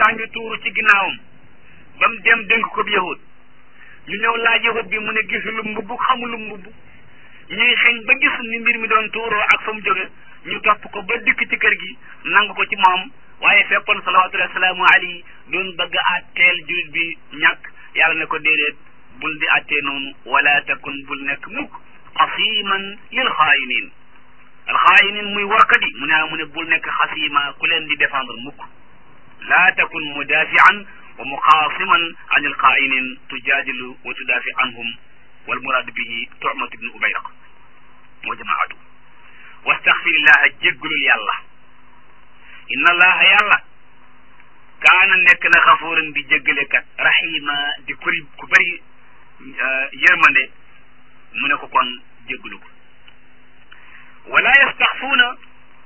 baa ngi tuuru ci ginnaawam ba mu dem dénk ko bi yahut ñu ñëw laaj yahut bi mu ne gisul mbubb xamul mbubb ñuy xeeñ ba gis ni mbir mi doon tuuroo ak fa mu jóge ñu topp ko ba dikk ci kër gi nangu ko ci moom waaye fekkoon salawatullahi wasalaamu alayhi doon bëgg a àtteel julit bi ñàkk yàlla ne ko déedéet bul di àttee noonu wala takun bul nekk mukk xasiman lil xaayinin alxaayinin muy warkat yi mu ne mu ne bul nekk xasima ku leen di défendre mukk laa takun mudafian wa muxaasiman an alxaayinin tujaadilu wa tudaafi anhum wal muraadu bihi tumat ibnu ubayraq wa jamaatu wastaxfirillaha jéggalul yàlla inna allaha yàlla kaana nekk na xafuuran di jéggalekat rahima di kuri ku bëri yërmande mu ne ko kon jéggalu ko wala yastaxfuuna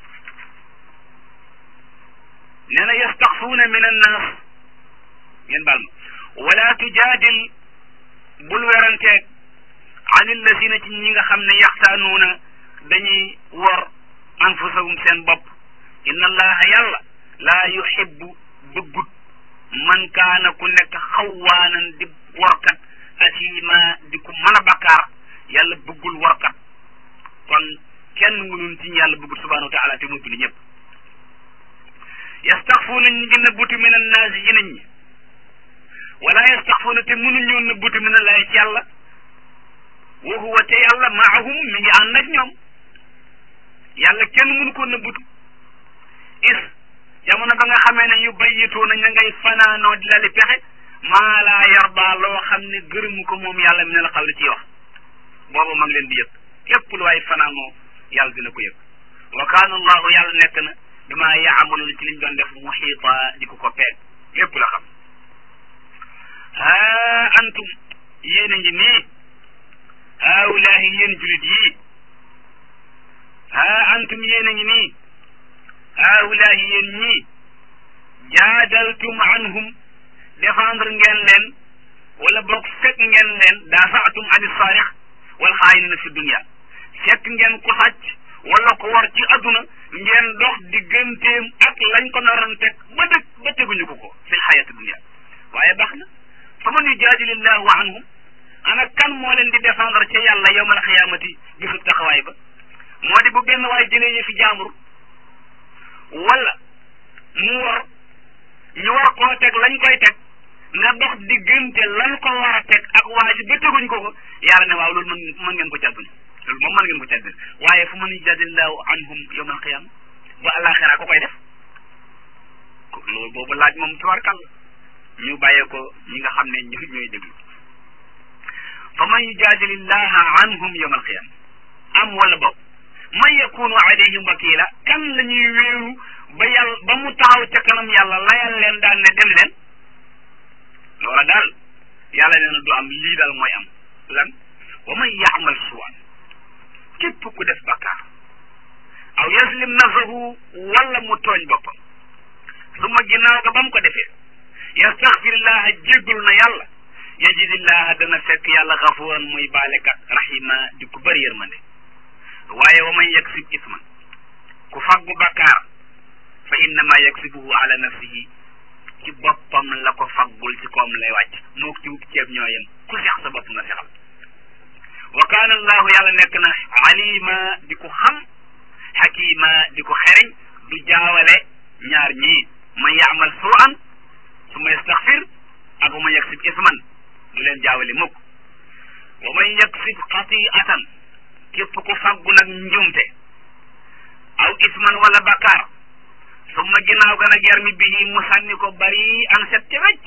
nee na yastaxfuuna min annaas ngeen baal ma wala tujaadil bul weranteeg an illazina ci ñi nga xam ne yaxtaanuuna dañuy wor anfusahum seen bopp inna allaha yàlla laa yuhibbu bëggut man kaana ku nekk xawwaanan di workat asima di ku mën a bakkaar yàlla bëggul workat kon kenn mënun ci yàlla bëggut subhanahu wa taala te mu bind ñëpp yastaxfuuna ñi ngi nëbbutu min annaasi ci nit ñi wala yastaxfuuna te mënuñoo nëbbutu min allahi ci yàlla wa huwa te yàlla maahum mi ngi ànd ak ñoom yàlla kenn mënu ko nëbbutu is jamono ba nga xamee ne yu bayyitoo na ña ngay fanaanoo di lali pexe maa laa yarda loo xam ne gërëmu ko moom yàlla mi ne la xaw li ciy wax boobu ma ngi leen di yëg lépp lu waay fanaanoo yàlla dina ko yëg wa kaana allahu yàlla nekk na bima yaamaluuna ci liñ doon def muxiita di ko ko peeg lépp la xam haa antum yéen a ngi nii haawulaahi yéen julit yii haa antum yéen a ngi nii haawulaahi yéen ñii jaadaltum anhum défendre ngeen leen wala boog fekk ngeen leen daafaatum ani saarix wal xaayinina fi dunia fekk ngeen ko sàcc wala ko war ci adduna ngeen dox digganteem ak lañ ko naroon teg ba dëgg ba teguñu ko ko fi xayati dunia waaye baax na fa man yujaadilillahu anhum ana kan moo leen di défendre ca yàlla yowmal xiyaamati gisu taxawaay ba moo di bu benn waay jëlee yëfi jaambur wala mu war ñu war koo teg lañ koy teg nga dox diggante lan ko war a teg ak waa ji ba teguñ ko ko yàlla ne waaw loolu mën mën ngeen ko càggani loolu moom mën ngeen ko càggani waaye fu man yujaadilillahu anhum yowmal xiyaama ba àllaaxira ko koy def loolu boobu laaj moom tubarkàlla ñu bàyyee ko ñi nga xam ne ñu ñooy déglu fa man yujaadilillaha anhum yawma alqiyama am wala boog man yakunu alayhim wakila kan la ñuy wéeru ba yàlla ba mu taxaw ca kanam yàlla layal leen daal ne dem leen loola daal yàlla nee na du am lii daal mooy am lan wa man yaamal suwan képp ku def bakkaar aw yaslim nafsahu wala mu tooñ boppam su ma ginnaaw ga ba mu ko defee yastaxfirillaha jéggalu na yàlla yajidillaha dana fekk yàlla xafuran muy baalekat rahima di ku bëri yërmande waaye wa man yaksib isman ku faggu bakkaar fa innama yaksibuhu ala nafsihi ci boppam la ko faggul ci koom lay wàcc mook ci wub ceeb ñoo yem ku sex sa bopp nga sexal wa kaana allahu yàlla nekk na alima di ko xam xakima di ko xereñ du jaawale ñaar ñii man yaamal suan su ma yastaxfir ak wa man yaksib isman du leen jaawale mukk wa man yaksib xatiatan képp ku faggu nag njumte aw isman wala bakkaar summa ginnaaw ga nag yarmi bihi mu sànni ko bari an set ca wecc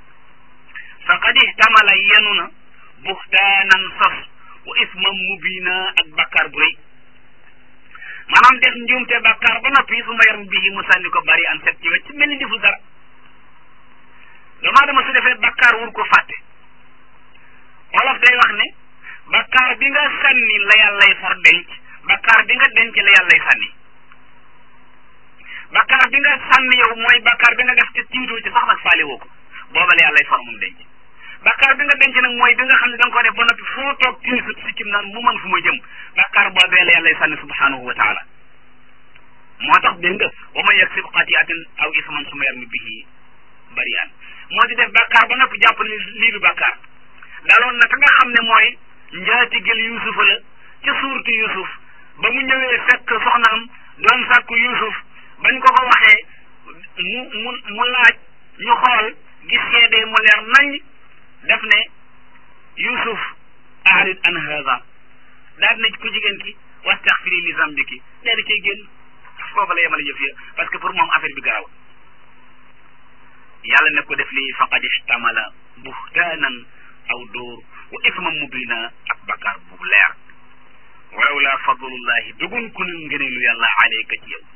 faqad ihtamala yenu na buxtaanan sos wa isman mubina ak bakkaar bu rëy maanaam def njumte bakkaar ba noppi summa yarmi bihi mu sànni ko bari an set ca wecc mel ni deful dara damaa dama su defee bakkaar wur ko fàtte wolof day wax ne bakkaar bi nga sànni la yàllay for denc bakkaar bi nga denc la yàllay sànni bakkaar bi nga sànni yow mooy bakkaar bi nga def te tiitoo ci sax nag faale woo ko booba la yàllay for moom denc bakkaar bi nga denc nag mooy bi nga xam ne da nga ko def ba noppi foo toog tiisut si kim naan mu mën fu ma jëm bakkaar boobee la yàllay sànni subhanahu wa taala moo tax dégg nga wa man yaksib xatiatin aw isman suma yarmi bihi bari'an moo di def bàkkaar ba noppi jàpp ne lii du bàkkaar daloon na ka nga xam ne mooy njaatigel yusufa la ca suurtu yusuf ba mu ñëwee fekk soxnaam doon sàkku yusuf bañ ko ko waxee mu mu mu laaj ñu xool gis seede mu leer nañ def ne yusuf aarid an hada daal na ku jigéen ki wastaxfiri li zambiki daal di cay génn foofa la yemale yëf ya parce que pour moom affaire bi garaw yàlla ne ko def lii faqad ihtamala buhtaanan aw dóor wa isman mubina ak bakkaar bu leer walaw la fadlullahi dugun ku nu ngëneelu yàlla aleyka ci yow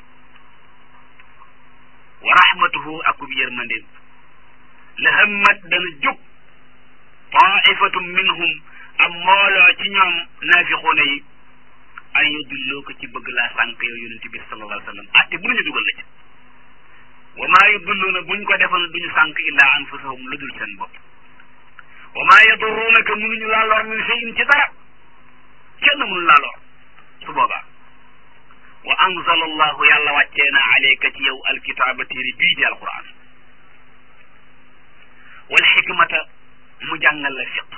wa rahmatuhu akub yërmandeem la hammat dana jóg taifatum minhum am mbooloo ci ñoom naafiquuna yi an yudilloo ko ci bëgg laa sànq yow yonente bi sallallahu alayhi wa sallam atte bu ñu dugal la ci wa maa yudilluuna buñ ko defoon duñu sànq illaa anfusahum lu dul seen bopp wa maa yadurruunaka mënuñu laa lor min shay'in ci dara kenn mënu laa lor su boobaa wa anzala allahu yàlla wàccee na aleyka ci yow alkitaaba téere bii di alquran wal xikmata mu jàngal la fiq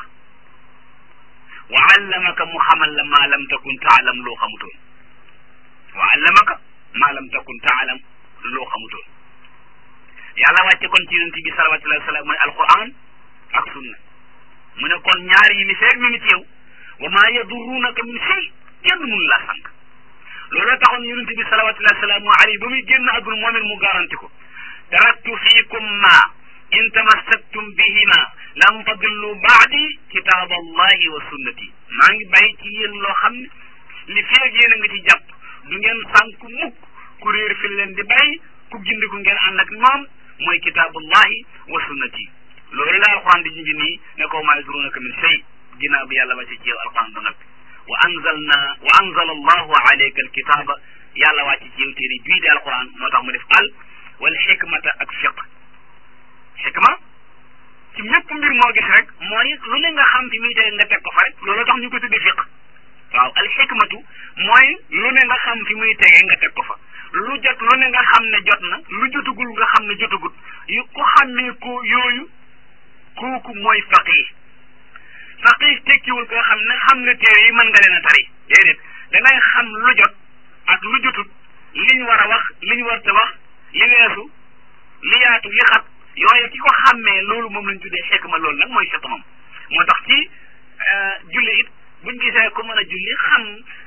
wa allamaka mu xamal la maa lam takun taalam loo xamutoon wa allamaka maa lam takun taalam loo xamutoon yàlla wàcce kon ci yonent bi salawatullahi wa salaam mooy alquran ak sunna mu ne kon ñaar yi li feeg mi ngi ci yow wa maa yadurruunaka min shay kenn mënu laa sànq looloo taxoon yonent bi salawatullahi wa salaamu alayhi ba muy génn àdduna moom it mu garanti ko taraktu fiikum ma in tamassaktum bihima lan tadillu baadi kitaab allahi wa sunnati maa ngi bàyyi ci yéen loo xam ne li feeg yéen a nga ci jàpp du ngeen sànk mukk ku réer fi leen di bàyyi ku gindiku ngeen ànd ak moom mooy kitaabullahi wa sunnati loolu la alquran di junj nii ne ko maa yadrunaka min shay ginnaaw bi yàlla wàcce ci yow alquran ba noppi wa anzalna wa anzala allahu alayka alkitaba yàlla wàcce ci yow téere bii di alquran moo tax mu def al wal xikmata ak fiq xikma ci mépp mbir moo gis rek mooy lu ne nga xam fi muy tege nga teg ko fa rek loolu tax ñu ko tudde fiq waaw al xikmatu mooy lu ne nga xam fi muy tege nga teg ko fa lu jot lu ne nga xam ne jot na lu jotugul nga xam ne jotugut yu ku xàmmee ko yooyu kooku mooy faqih faqih tekkiwul ko xam ne xam nga téere yi mën nga leen a tari déedéet dangay xam lu jot ak lu jotut li ñu war a wax li ñu war a wax li weesu li yaatu li xat yooyu ki ko xàmmee loolu moom lañ tuddee xikma loolu nag mooy fiq moom moo tax ci julli it buñ gisee ku mën a julli xam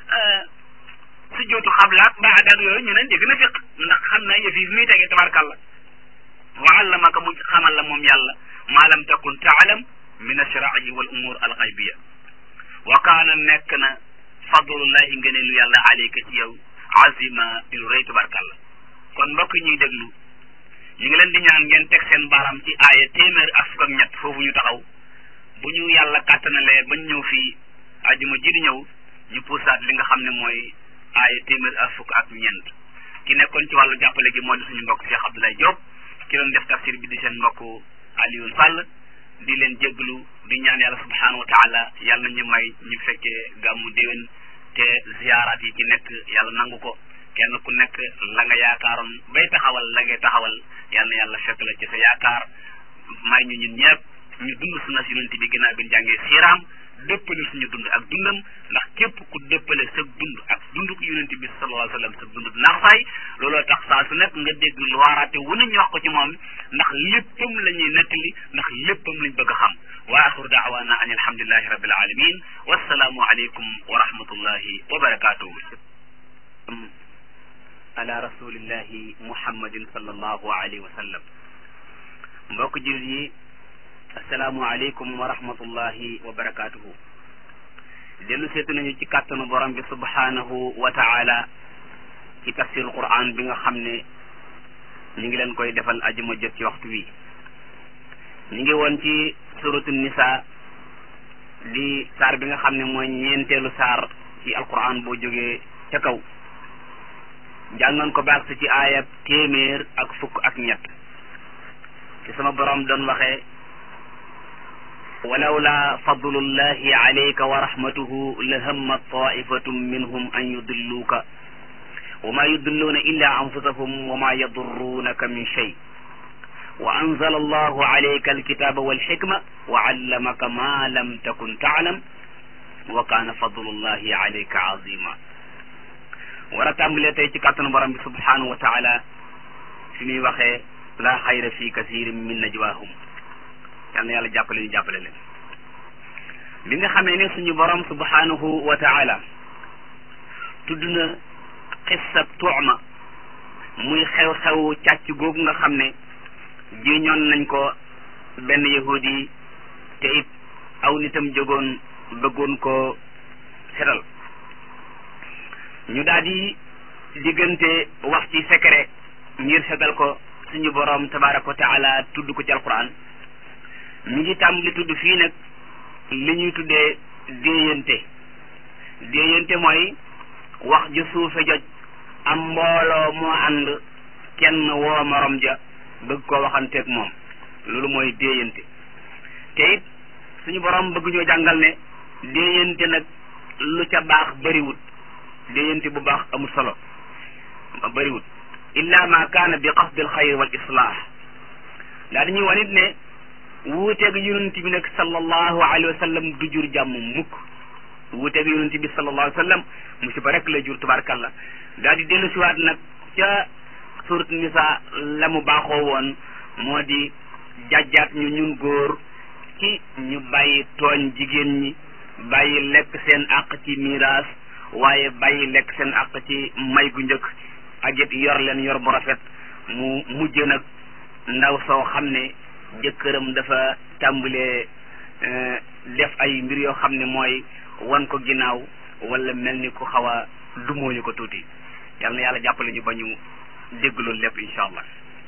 su jootu xablaak baad ak yooyu ñu ne dégg na fiq ndax xam na yëf yi muy tegee tabarkàlla wa allamaka mu xamal la moom yàlla maa lam takun taalam min ashraai wal umur al xaybiya wa kaana nekk na fadlullahi ngëneelu yàlla aleyka ci yow azima di lu rëy tabarkàlla kon mbokk ñuy déglu ñu ngi leen di ñaan ngeen teg seen baaraam ci aaya téeméer ak fukk ak ñett foofu ñu taxaw bu ñu yàlla kàttanalee bañ ñëw fii ajuma ji di ñëw ñu puusaat li nga xam ne mooy aaya téeméer ak fukk ak ñeent ki nekkoon ci wàllu jàppale gi moo di suñu mbokk Cheikh Abdoulaye Diop ki doon def tafsir bi di seen mbokk Alioune Sall di leen jégglu di ñaan yàlla subhanahu wa taala yàlla ñu may ñu fekkee gàmmu déwén te ziyaaraat yi ci nekk yàlla nangu ko kenn ku nekk la nga yaakaaroon bay taxawal la ngay taxawal yal na yàlla fekk la ci sa yaakaar may ñu ñun ñëpp ñu dund sunna si yonent bi ginnaaw bi ñu jàngee siiraam dëppale suñu dund ak dundam ndax képp ku dëppale sa dund ak dund ko yonent bi sallallahu alayhi wa sallam sa dund naax saay looloo tax saa su nekk nga dégg lu waaraate wu ne ñu wax ko ci moom ndax léppam la ñuy nettali ndax léppam lañ bëgg a xam wa axiru daawaana an alhamdulillahi rabbil alamin wassalaamu aleykum wa rahmatullahi wa barakatuhu ala rasulillahi muhammadin sallallahu alayhi wa sallam mbokk jullit yi asalaamu aleykum wa rahmatullahi wa barakatuhu dellu seetu nañu ci kàttanu borom bi subhanahu wa taala ci tafsirul quran bi nga xam ne ñu ngi leen koy defal ajuma jot ci waxtu wi ñu ngi woon ci suratu nisa di saar bi nga xam ne mooy ñeenteelu saar ci alquran boo jógee ca kaw jàngoon ko baax ci aayab téeméer ak fukk ak ñett ci sama borom doon waxee walawla fadlullahi alayka wa rahmatuhu la hamma taifatum minhum an yudilluuka wa ma yudilluuna illa anfusahum wa ma yadurruunaka min shay wa anzala allahu alayka alkitaba walxikma wa allamaka ma lam takun taalam wa kaana fadlullahi alayka azima war a tàmbalee tey ci kàttanu borom bi subhanahu wa taala fi muy waxee la xayra fi kasirin min najwaahum yal na yàlla jàppale ñu jàppale leen bi nga xamee ne suñu borom subhanahu wa taala tudd na xissa tuuma muy xew-xew càcc googu nga xam ne jiñoon nañ ko benn yahudi te it aw nitam jógoon bëggoon ko setal ñu daal di diggante wax ci secret ngir setal ko suñu borom tabaraka wa taala tudd ko ci alquran mi ngi tàmbali tudd fii nag li ñuy tuddee déeyante déeyante mooy wax ju suufe joj am mbooloo moo ànd kenn woo morom ja bëgg koo waxanteeg moom loolu mooy déeyante te it suñu borom bëgg ñoo jàngal ne déeyante nag lu ca baax bëriwut déeyante bu baax amul solo bëriwut illa ma kaana bi qasdi al xayr wal islah daa dañuy wanit ne wuuteeg yonent bi nag sallallahu alayhi wa sallam du jur jàmm mukk wuuteeg yonent bi sallallahu alayhi wa sallam musiba rek la jur tubaarkalla daal di dellu siwaat nag ca surat nisa la mu baaxoo woon moo di jàjjaat ñu ñun góor ci ñu bàyyi tooñ jigéen ñi bàyyi lekk seen àq ci miraas waaye bàyyi lekk seen àq ci may gu njëkk ak it yor leen yor bu rafet mu mujj nag ndaw soo xam ne jëkkëram dafa tàmbalee def ay mbir yoo xam ne mooy wan ko ginnaaw wala mel ni ku xaw a dumóoñu ko tuuti yal na yàlla jàppale ñu ba ñu dégg loolu lépp incha allah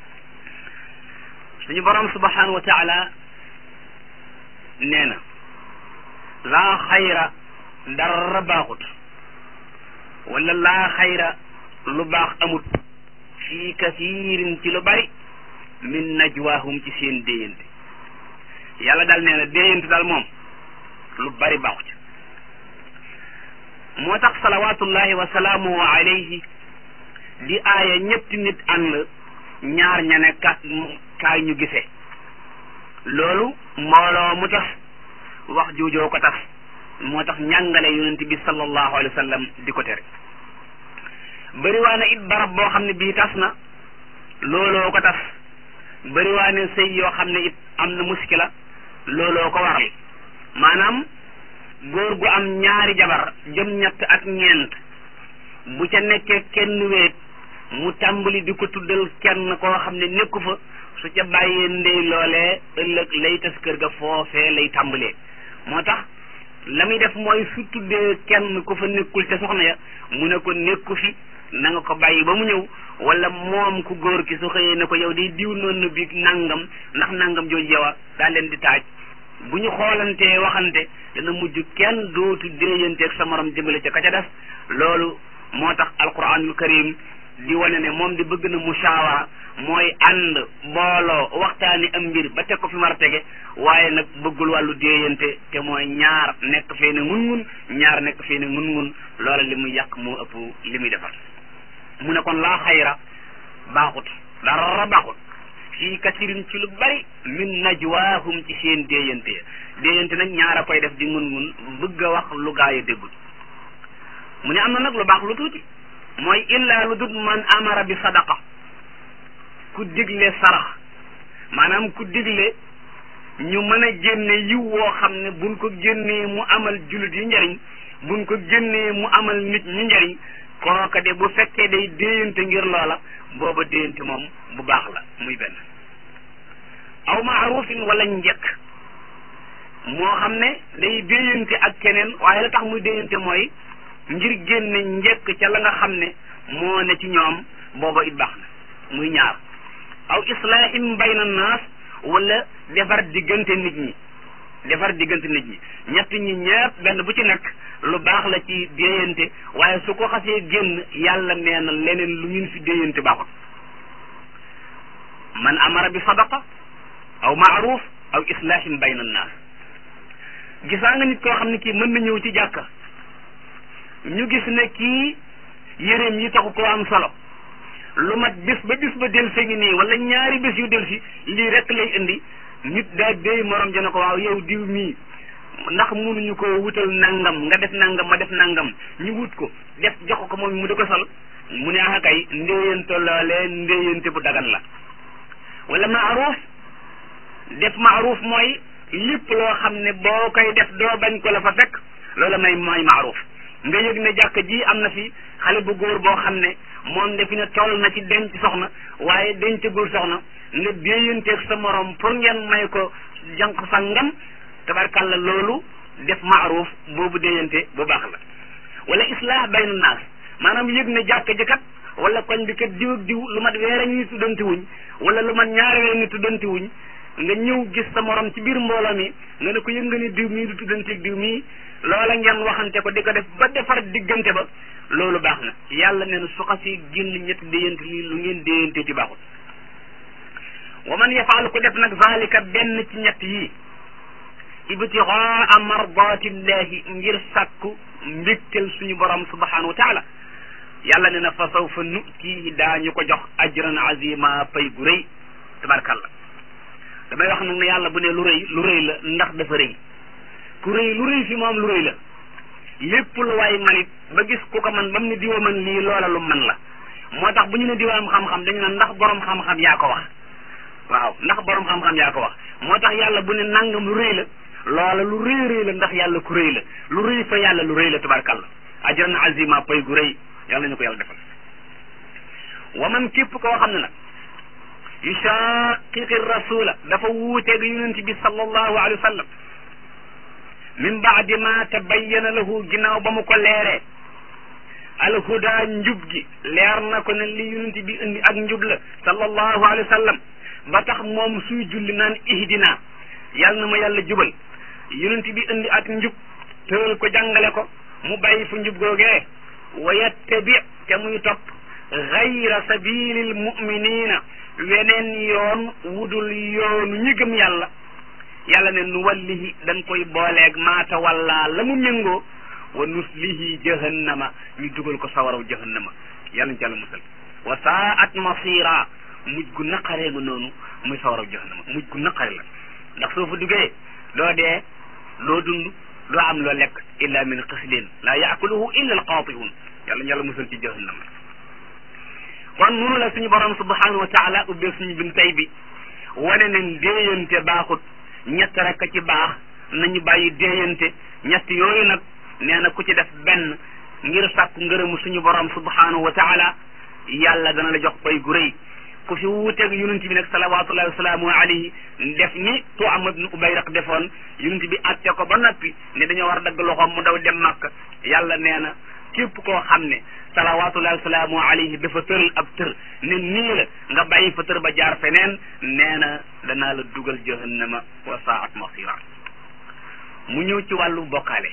suñu borom subhanahu wa taala nee na laa xayra dara baaxut wala laa xayra lu baax amut fii kasiirin ci lu bari min najwaahum ci seen déyante yàlla daal nee na déyante daal moom lu bari baaxu ci moo tax salawatullahi wa salaamuhu alayhi di aaya ñetti nit ànd ñaar ña ne ka kaay ñu gisee loolu mbooloo mu tas wax joojoo ko tas moo tax njàngale yonent bi sallallahu alayhi wa sallam di ko tere bëriwaa na it barab boo xam ne bii tas na looloo ko tas bëriwaa ne sëy yoo xam ne it am na muskila looloo ko waral maanaam góor gu am ñaari jabar jëm ñett ak ñeent bu ca nekkee kenn weet mu tàmbali di ko tuddal kenn koo xam ne nekku fa su ca bàyyee ndey loolee ëllëg lay tas kër ga foofee lay tàmbalee moo tax la muy def mooy su tuddee kenn ku fa nekkul ca soxna ya mu ne ko nekku fi na nga ko bàyyi ba mu ñëw wala moom ku góor ki su xëyee ne ko yow day diw noonu bi nangam ndax nangam jooju yow daa leen di taaj bu ñu xoolantee waxante dana mujj kenn dootu déeyanteeg sa morom jëmale ca ka ca def loolu moo tax alquranul karim di wane ne moom di bëgg na mushawara mooy ànd booloo waxtaani am mbir ba teg ko fi mar a tege waaye nag bëggul wàllu déeyante te mooy ñaar nekk fee ne ngun ngun ñaar nekk fee ne ngun ngun loola li muy yàq moo ëpp li muy defar mu ne kon laa xayra baaxut dara baaxut fii kasirin ci lu bari min najwaahum ci seen déeyante déeyante nag ñaar a koy def di ngun ngun bëgg a wax lu gaay a déggul mu ne am na nag lu baax lu tuuti mooy illaa lu dut man amara bi sadaqa ku digle sarax maanaam ku digle ñu mën a génne yiw woo xam ne buñ ko génnee mu amal jullit yi njariñ buñ ko génnee mu amal nit ñi njariñ kooka de bu fekkee day déyante ngir loola booba déyante moom bu baax la muy benn aw maarufin wala njëkk moo xam ne day déyante ak keneen waaye la tax muy déyante mooy ngir génne njëkk ca la nga xam ne moo ne ci ñoom booba it baax na muy ñaar aw islahim bayna naas wala defar diggante nit ñi defar diggante nit ñi ñett ñi ñëpp benn bu ci nekk lu baax la ci déyante waaye su ko xasee génn yàlla nee na leneen lu ngeen fi déyante baaxut man amara bi sadaqa aw maaruf aw islahim bayna naas gisaa nga nit koo xam ne kii mën na ñëw ci jàkka ñu gis ne kii yéreem yi taxu koo am solo lu mat bis ba bis ba del si ngi nii wala ñaari bis yu del si lii rek lay indi nit daa déy morom ja ne ko waaw yow diw mii ndax mënuñu ko wutal nangam nga def nangam ma def nangam ñu wut ko def jox ko moom mu di ko sol mu ne ah kay ndéyante loolee ndéyante bu dagan la wala maaruf def maaruf mooy lépp loo xam ne boo koy def doo bañ ko la fa fekk loola may mooy maaruf nga yëg ne jàkk ji am na fi xale bu góor boo xam ne moom defi ne toll na ci denc soxna waaye dencagul soxna nga déeyanteeg sa morom pour ngeen may ko jànq sangam tabarkàlla loolu def maaruf boobu déeyante bu baax la wala islah bayna naas maanaam yëg ne jàkk ji kat wala koñ bi kat diw ak diw lu mat weer a ngi tuddanti wuñ wala lu mat ñaari weer ngi tuddanti wuñ nga ñëw gis sa morom ci biir mbooloo mi nga ne ko yëg nga ni diw mii du tuddanteeg diw mii loola ngeen waxante ko di ko def ba defar diggante ba loolu baax na yàlla nee na su xasee génn ñetti déyante lii lu ngeen déyante ci baaxul wa man yafaalu ko def nag zalika benn ci ñett yii ibtigaa mardatillahi ngir sàkku mbégtel suñu borom subhanahu wa taala yàlla ne na fa sawfa nutihi daañu ko jox ajran azima pay gu rëy tabarakallah damay wax nag ne yàlla bu ne lu rëy lu rëy la ndax dafa rëy ku rëy lu rëy fi moom lu rëy la lépp lu waay manit ba gis ku ko man ba mu ne diwa man lii loola lu man la moo tax bu ñu ne diwaam xam-xam dañu ne ndax borom xam-xam yaa ko wax waaw ndax borom xam-xam yaa ko wax moo tax yàlla bu ne nangam lu rëy la loola lu rëy rëy la ndax yàlla ku rëy la lu rëy fa yàlla lu rëy la tabarkàlla ajran azima pay gu rëy yàlla ñu ko yàlla defal wa man képp koo xam ne nag yushaqiqi rasula dafa wuuteeg yonent bi sallallahu alayhi wa sallam min baadi ma tabayyana lahu ginnaaw ba mu ko leeree alhuda njub gi leer na ko ne li yonent bi indi ak njub la sallallahu alayhi wa sallam ba tax moom suy julli naan ihdina yàlla na ma yàlla jubal yonent bi indi ak njub tëral ko jàngale ko mu bàyyi fu njub googee wa yattabi te muy topp gayra sabilil muminina weneen yoon wudul yoonu ñi gëm yàlla yàlla ne nu wallihi dañ koy booleeg maata walla la mu méngoo wa nuslihi jahannama ñu dugal ko sawaraw jahannama yàlla ñu ci yàlla musal wa saat masira mujj gu naqaree nga noonu muy sawaraw jahannama mujj gu naqare la ndax soo fa duggee doo dee doo dund doo am loo lekk illa min xislin laa yaakuluhu illa alqaatiun yàlla ñu yàlla musal ci jahannama kon noonu la suñu borom subhanahu wa taala ubbee suñu bin tay bi wane ne déeyante baaxut ñett rek a ci baax nañu bàyyi déeyante ñett yooyu nag nee na ku ci def benn ngir sàkku ngërëmu suñu borom subhanahu wa taala yàlla dana la jox pay gu rëy ku fi wuuteeg yonent bi nag salawatullahi wasalaamu alayhi def ni Tu'am ibn Ubayraq defoon yonent bi atte ko ba noppi ne dañoo war a dagg loxoom mu daw dem Makka yàlla nee na képp koo xam ne salawatullahi wasalaamu alayhi dafa tëral ab tër ne nii la nga bàyyi fa tër ba jaar feneen nee na danaa la dugal jahannama wa saat masira mu ñëw ci wàllu bokkaale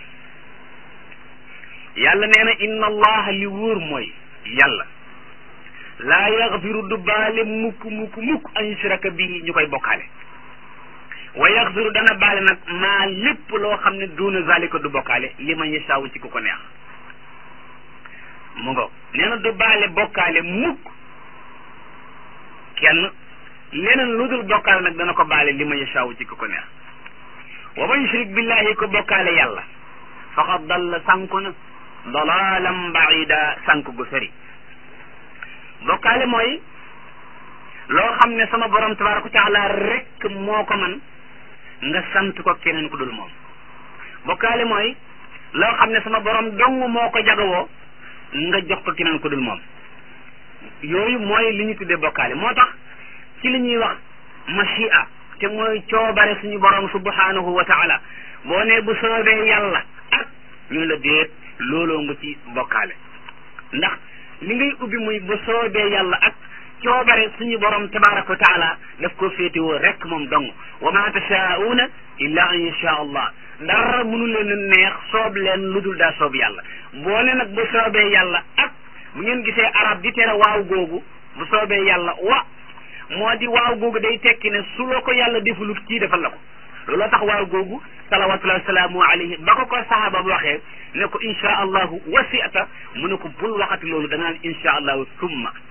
yàlla nee na inna allaha li wóor mooy yàlla laa yaxfiru du baale mukk mukk mukk an yushraka bihi ñu koy bokkaale wa yaxfiru dana baale nag maa lépp loo xam ne duuna zalika du bokkaale li ma yasaawu ci ku ko neex mu ngo nee na du baale bokkaale mukk kenn leneen lu dul bokkaale nag dana ko baale li ma yasaawu ci ku ko neex wa man yushrik billahi ko bokkaale yàlla faqad dalla sànku na dalalan baida sànk gu sori bokkaale mooy loo xam ne sama borom tabaraka wa taala rek moo ko man nga sant ko keneen ku dul moom bokkaale mooy loo xam ne sama borom dong moo ko jagawoo nga jox ko keneen ku dul moom yooyu mooy li ñu tuddee bokkaale moo tax ci li ñuy wax machia te mooy coobare suñu borom subhanahu wa taala boo ne bu soobee yàlla ak ñu la déet looloo nga ci bokkaale ndax li ngay ubbi muy bu soobee yàlla ak coobare suñu borom tabaraka wa taala daf ko féetewoo rek moom dong wa ma tashaa'uuna illa an yasha allah dara mënu leen a neex soob leen lu dul daa soob yàlla boo ne nag bu soobee yàlla ak bu ngeen gisee arab di tere waaw googu bu soobee yàlla wa moo di waaw googu day tekki ne su la ko yàlla defulut kii defal la ko looloo tax waaw googu salawatullahi wasalaamu alayhi ba ko ko sahaaba bi waxee ne ko insha allahu wasiata mu ne ko bul waxati loolu da ngaan insha allahu summa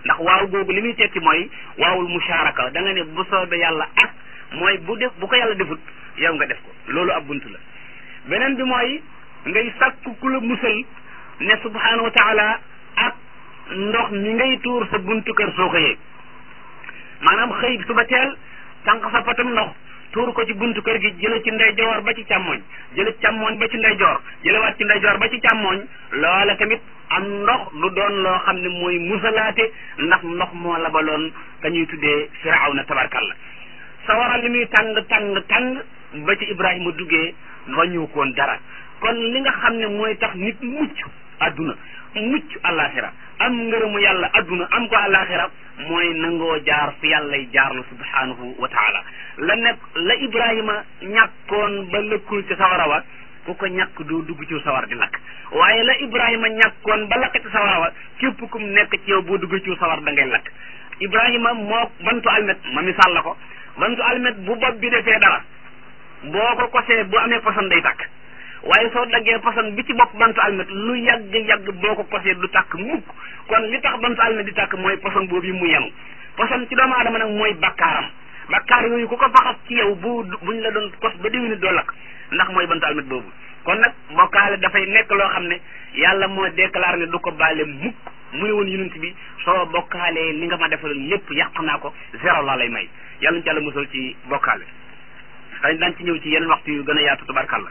ndax waaw googu li muy tekki mooy waawul musharaka da nga ne bu soobee yàlla ak mooy bu def bu ko yàlla defut yow nga def ko loolu ab bunt la beneen bi mooy ngay sàkku ku la musal ne subhanahu wa taala ak ndox mi ngay tuur sa buntu kër soo xëyee maanaam xëy suba teel tànq sa patam ndox tuur ko ci buntu kër gi jële ci ndeyjoor ba ci càmmoñ jële ci càmmoñ ba ci ndeyjoor jëlewaat ci ndeyjoor ba ci càmmoñ loola tamit am ndox lu doon loo xam ne mooy musalaate ndax ndox moo labaloon ka ñuy tuddee firawna tabarkalla sawara li muy tàng tàng tàng ba ci ibrahima duggee wàññiwu koon dara kon li nga xam ne mooy tax nit mucc adduna mucc àllaaxira am ngërëmu yàlla adduna am ko àllaaxira mooy nangoo jaar fi yàllay jaarlu subhanahu wa taala la nekk la ibrahima ñàkkoon ba lëkkul ci sawara wa ku ko ñàkk doo dugg ci sawar di lakk waaye la ibrahima ñàkkoon ba lakk ci sawara wa képp kum nekk ci yow boo dugg ci sawar da ngay lakk ibrahima moo bantu almet ma misaal la ko bantu almet bu bopp bi defee dara boo ko kosee bu amee poson day tàkk waaye soo daggee poson bi ci bopp bantu almet lu yàgg yàgg boo ko kosee du tàkk mukk kon li tax bantu almet di tàkk mooy poson boobu mu yenu poson ci doomu aadama nag mooy bakkaaram bakkaar yooyu ku ko faxas ci yow bu buñ la doon kos ba déwénit doo lakk ndax mooy bantu almet boobu kon nag bokkaale dafay nekk loo xam ne yàlla moo déclaré ne du ko baale mukk mu ne woon yonent bi soo bokkaalee li nga ma defal lépp yàq naa ko zéro laa lay may yàlla ñu ci yàlla musal ci bokkaale xëy daan ci ñëw ci yenn waxtu yu gën a yaatu tabarkalla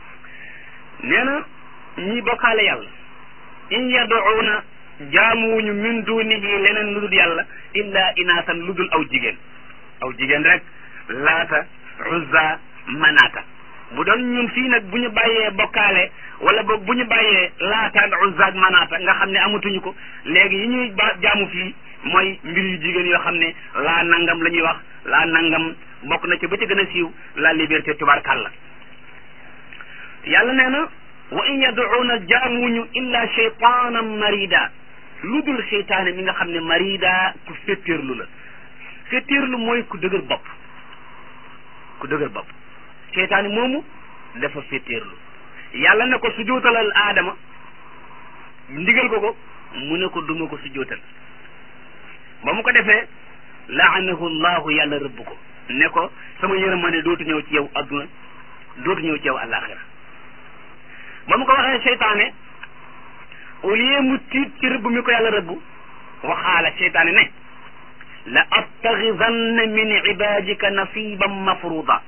nee na ñi bokkaale yàlla in yaduuna jaamuwuñu min dunihi leneen lu dul yàlla illa inaasan lu dul aw jigéen aw jigéen rek laata uzza manaata bu doon ñun fii nag bu ñu bàyyee bokkaale wala boog bu ñu bàyyee laata ak uzza ak manaata nga xam ne amatuñu ko léegi yi ñuy ba jaamu fii mooy mbir yu jigéen yoo xam ne laa nangam la ñuy wax laa nangam bokk na ci ba ci gën a siiw la liberté tubarkalla yàlla nee na wa in yaduuna jaamuñu illa cheytanan marida lu dul cheytaane mi nga xam ne marida ku féttéerlu la féttéerlu mooy ku dëgër bopp ku dëgër bopp cheytaane moomu dafa féttéerlu yàlla ne ko sujootalal aadama ndigal ko ko mu ne ko duma ko sujootal ba mu ko defee laanahu llahu yàlla rëbb ko ne ko sama yërmande dootu ñëw ci yow adduna dootu ñëw ci yow àllaaxira ba mu ko waxee seytaane au lieu mu tiit ci rëbb mi ko yàlla rëbb waxaala seytaane ne la attaxidanna min ibadika nasiban mafruda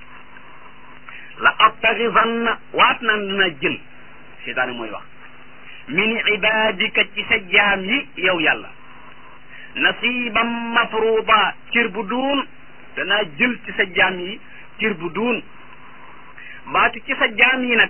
la attaxidanna waat naan dina jël seytaane mooy wax min ibadika ci sa jaam yi yow yàlla nasiban mafruda cër bu duun danaa jël ci sa jaam yi cër bu duun baatu ci sa jaam yi nag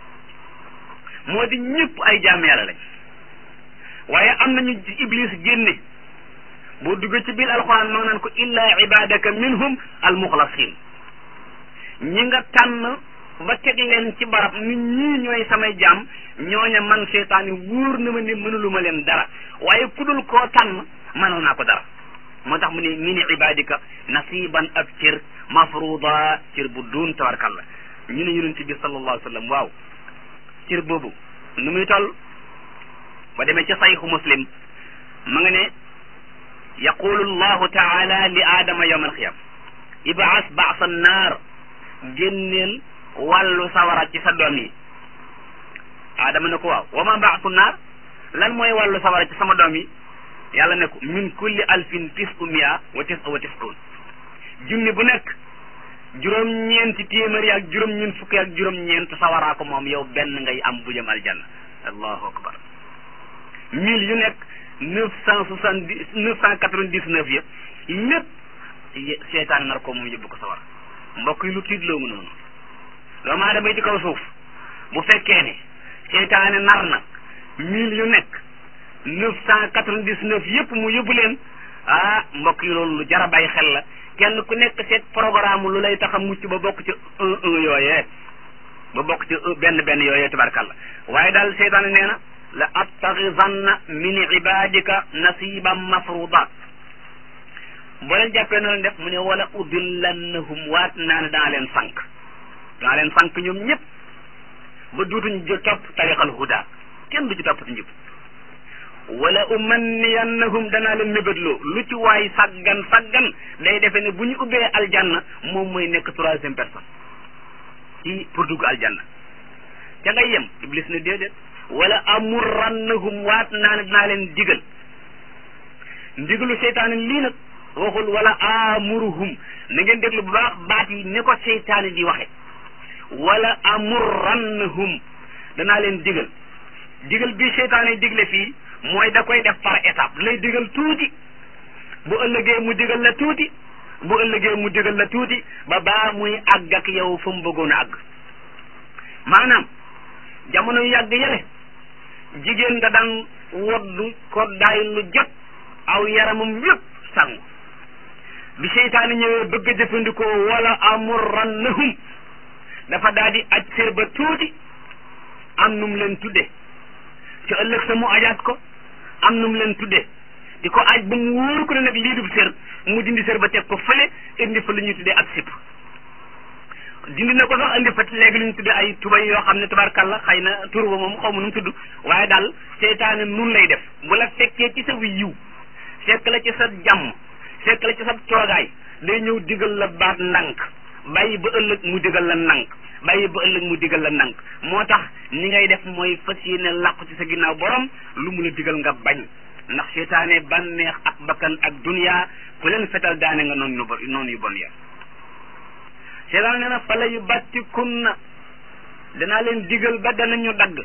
moo di ñëpp ay jaam yàlla lañ waaye am nañu ci iblis génne boo duggee ci biir alxuraan ma naan ko illa ibadaka minhum almuxlasin ñi nga tànn ba teg leen ci barab nit ñii ñooy samay jaam ñooña man seetaani wóor na ma ne mënuluma leen dara waaye ku dul koo tànn mënoon naa ko dara moo tax mu ne min ibadika nasiban ab cër mafruda cër bu duun tabarkalla ñu ne yonent bi sallallahu alayhi wa sallam waaw cër boobu nu muy toll ba demee ci sayxu muslim ma nga ne yaqulu llahu taala li aadama yawma alqiyama ibaas baasa naar génneel wàllu sawara ci sa doom yi aadama ne ko waaw wa ma baasu naar lan mooy wàllu sawara ci sama doom yi yàlla ne ko min kulli alfin tisu mia wa tis wa tisuun junni bu nekk juróom-ñeenti téeméeri ak juróom-ñeent fukki ak juróom-ñeent sawaraa ko moom yow benn ngay am bu jëm aljanna allahu akbar mille yu nekk neuf cent soixante dix neuf cent quatre-vingt-dix-neuf ya lépp seetaan nar ko moom yóbbu ko sawar mbokk yi lu tiitloo mu noonu doomu aadama yi ci kaw suuf bu fekkee ne seetaane nar na mille yu nekk neuf cent quatre-vingt-dix-neuf yëpp mu yóbbu leen ah mbokk yi loolu lu jara bàyyi xel la kenn ku nekk seet programme lu lay tax a mucc ba bokk ci un un yooyee ba bokk ci benn benn yooyee tabarkalla waaye daal seytaane nee na la attaxidanna min ibadika nasiban mafruda boo leen jàppee noonu def mu ne wala udillannahum waat naa ne daa leen sànq daa leen sànq ñoom ñëpp ba duutuñ jo topp tariqal huda kenn du ci topp ci njub wala umanniyannahum danaa leen mébétloo lu ci waay saggan saggan day defe ne bu ñu ubbee aljanna moom mooy nekk troisième personne ci pour dugg aljanna ca ngay yem iblis ne déedéet wala amurrannahum waat naa ne dinaa leen digal ndigalu seytaane lii nag waxul wala amuruhum na ngeen déglu bu baax baat yi ni ko seytaane di waxe wala amurrannahum danaa leen digal digal bi seytaane digle fii mooy da koy def par étape lay digal tuuti bu ëllëgee mu digal la tuuti bu ëllëgee mu digal la tuuti ba baa muy àgg ak yow fa mu bëggoon a àgg maanaam jamono yu yàgg yële jigéen da daan woddu ko daay lu jot aw yaramam yépp sangu bi seytaane ñëwee bëgg a jëfandikoo wala amurrannahum dafa daal di aj sér ba tuuti am num leen tudde ci ëllëg sa mu ajaat ko am num leen tudde di ko aj ba mu wóor ko ne nag lii dub sér mu dindi sér ba teg ko fële indi fa lu ñuy tuddee ak sipp dindi na ko sax indi fa léegi lu ñu tuddee ay tubay yoo xam ne tabarkalla xëy na tur ba moom xaw ma nu mu tudd waaye daal seytaane nun lay def bu la fekkee ci sa yiw fekk la ci sa jàmm fekk la ci sa toogaay day ñëw digal la baat ndànk bàyyi ba ëllëg mu digal la ndànk bàyyi ba ëllëg mu digal la ndànk moo tax ni ngay def mooy fas yéene làqu ci sa ginnaaw borom lu mu la digal nga bañ ndax seytaane bànneex ak bakkan ak dunya ku leen fetal daane nga noonu yu bon noonu yu bon ya seytaane nee na fala yu batti kunna danaa leen digal ba danañu dagg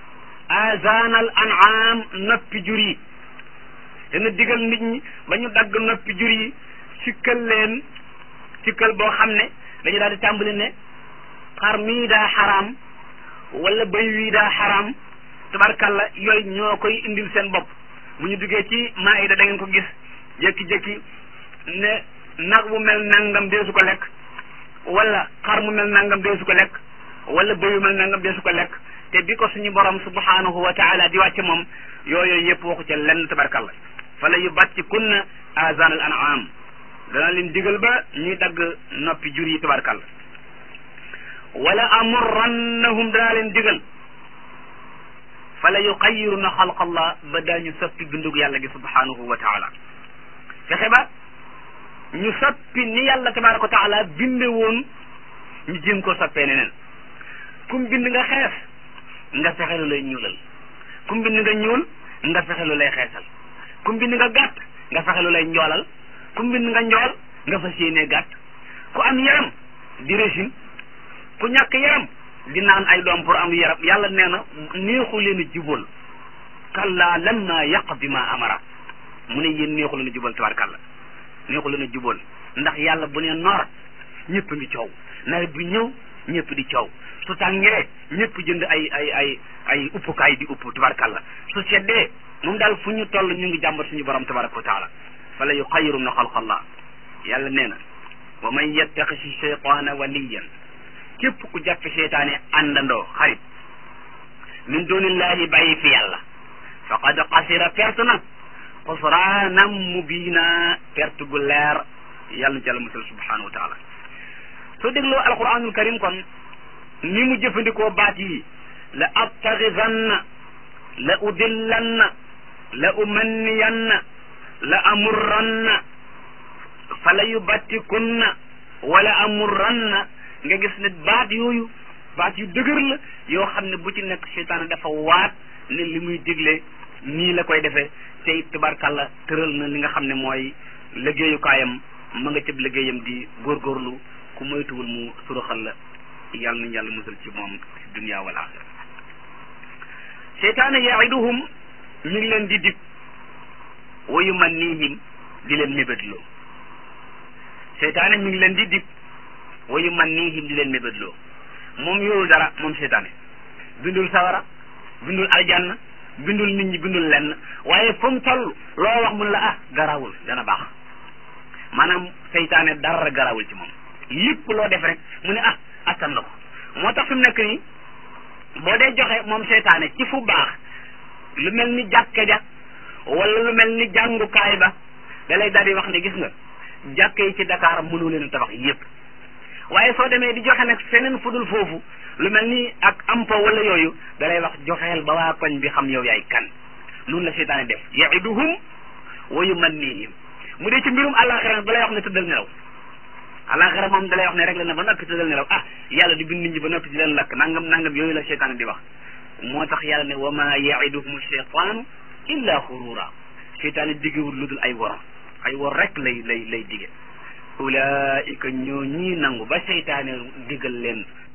azanal an'am noppi jur yi dana digal nit ñi ba ñu dagg noppi jur yi sikkal leen sikkal boo xam ne dañu daal di tàmbali ne xar mii daa xaraam wala bëy wii daa xaraam tabarkalla yooyu ñoo koy indil seen bopp bu ñu duggee ci maayida da ngeen ko gis jékki-jékki ne nag bu mel nangam dee su ko lekk wala xar mu mel nangam dee su ko lekk wala bëy bu mel nangam dee su ko lekk te bi ko suñu borom subhanahu wa taala di wàcce moom yooyu yëpp waxu ca lenn tabarkalla fala yu bàcc kunna azan al an'am dana leen digal ba ñuy dagg noppi jur yi tabarkalla wala amurrannahum danaa leen digal fala yuqayyiruna xalqallah ba daañu soppi bindug yàlla gi subhanahu wa taala fexe ba ñu soppi ni yàlla tabaraka wa taala binde woon ñu jéem ko soppee neneen kum bind nga xees nga fexe lu lay ñuulal kum bind nga ñuul nga fexe lu lay xeesal kum bind nga gàtt nga fexe lu lay njoolal kum bind nga njool nga fas yéenee gàtt ku am yaram di régime ku ñàkk yaram di naan ay doom pour am yaram yàlla nee na neexu leen a jubal kalla lamma yaqdi ma amara mu ne yéen neexu leen a jubal tabarkàlla neexu leen a jubal ndax yàlla bu ne noor ñëpp ngi coow nawet bi ñëw ñëpp di coow su tàngee ñëpp jënd ay ay ay ay uppukaay di upp tabarkàlla su seddee moom daal fu ñu toll ñu ngi jàmbat suñu borom tabaraka wa taala fala yuxayiru na xalqallah yàlla nee na wa man yattaxisi cheytaana waliyan képp ku jàppe seytaane àndandoo xarit min dunillahi bàyyi fi yàlla faqad xasira perte na xusraanam mubiina perte gu leer yàlla na jàlla musal subhanahu wa taala soo dégloo alquranul karim kon ni mu jëfandikoo baat yi la attaxidanna la udillanna la umanniyanna la amurranna fala yubattikunna wala amurranna nga gis ne baat yooyu baat yu dëgër la yoo xam ne bu ci nekk seytaane dafa waat ne li muy digle nii la koy defee te it tabarkàlla tëral na li nga xam ne mooy liggéeyukaayam ma nga cëb liggéeyam di góorgóorlu ku moytuwul mu suruxal la yàlla nañ yàlla musal ci moom ci dunya wal axira seytaane yaiduhum mi ngi leen di dig wa yumannihim di leen mébétloo seytaane mi ngi leen di dig wa yumannihim di leen mébétloo moom yorul dara moom seytaane bindul sawara bindul aljanna bindul nit ñi bindul lenn waaye fu mu toll loo wax mun la ah garawul dana baax maanaam seytaane dara garawul ci moom lépp loo def rek mu ne ah attan la ko moo tax fi mu nekk nii boo dee joxe moom seytaane ci fu baax lu mel ni jàkka ja wala lu mel ni jàngukaay ba da lay daal di wax ne gis nga jàkka yi ci Dakar mënu leen a tabax yépp waaye soo demee di joxe nag feneen fudul foofu lu mel ni ak ampo wala yooyu da lay wax joxeel ba waa koñ bi xam yow yaay kan noonu la seytaane def yaiduhum wa yumannihim mu dee ci mbirum àllaaxira ba lay wax ne tëddal nelaw àllaaxira moom da lay wax ne rek la na ba noppi tëddal nelaw ah yàlla di bind nit ñi ba noppi di leen lakk nangam nangam yooyu la seytaane di wax moo tax yàlla ne wa ma yaiduhum cheytaanu illa xurura seytaane diggewul lu dul ay wor ay wor rek lay lay lay dige ulaika ñoo ñii nangu ba seytaane digal leen